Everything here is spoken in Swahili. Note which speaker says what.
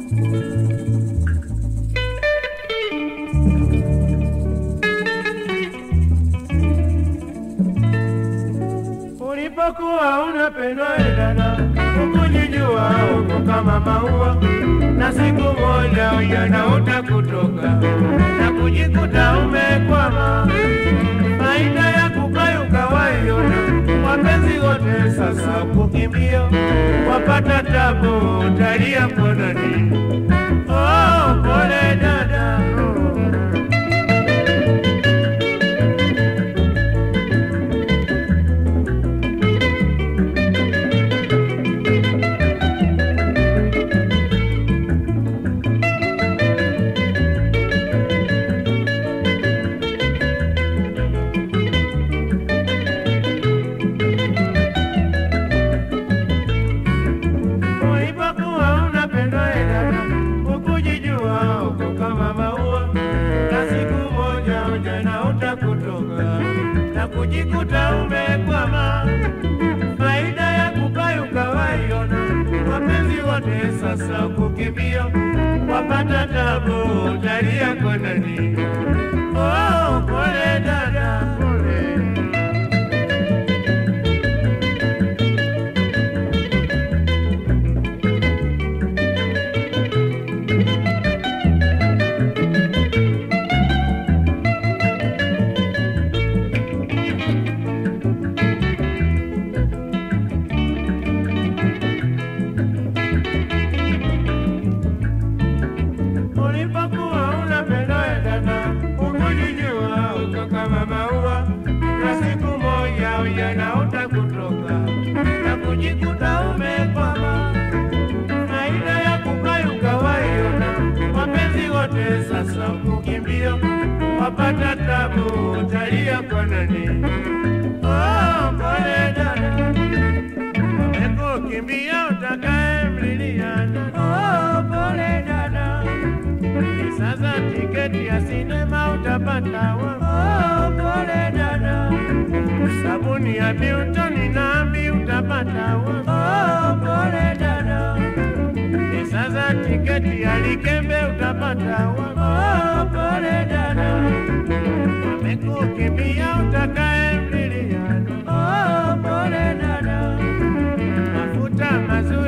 Speaker 1: Ulipokuwa unapendwa e dada, ukujijua uko kama maua, na siku moja ujana utakutoka na kujikuta umekwama. Faida ya kukayuka waiona, wapenzi wote sasa kukimbia, wapata tabu, utalia mkononi. Oh, pole dada, oh. Ulipokuwa unapendwa e dada, ukujijua uko kama maua, na siku moja ujana utakutoka na kujikuta umekwama. Faida ya kukayuka waiona, wapenzi wote sasa kukimbia, wapata tabu, utalia konani. Oh, pole dada, pole. Ulipokuwa unapendwa e dada, ukujijua uko kama maua, na siku moja ujana utakutoka na kujikuta umekwama. Faida ya kukayuka waiona, wapenzi wote sasa kukimbia, wapata tabu, utalia konani. Oh, pole dada, wamekukimbia utakaye mliliana. Oh, pole dada sasa tiketi ya sinema utapata wapi? Oh, pole dada. Sabuni ya Biltoni na ambi utapata wapi? Oh, pole dada. Ni sasa tiketi ya Likembe utapata wapi? Oh, pole dada. Wamekukimbia utakaye mliliano. Oh, pole dada. Mafuta mazuri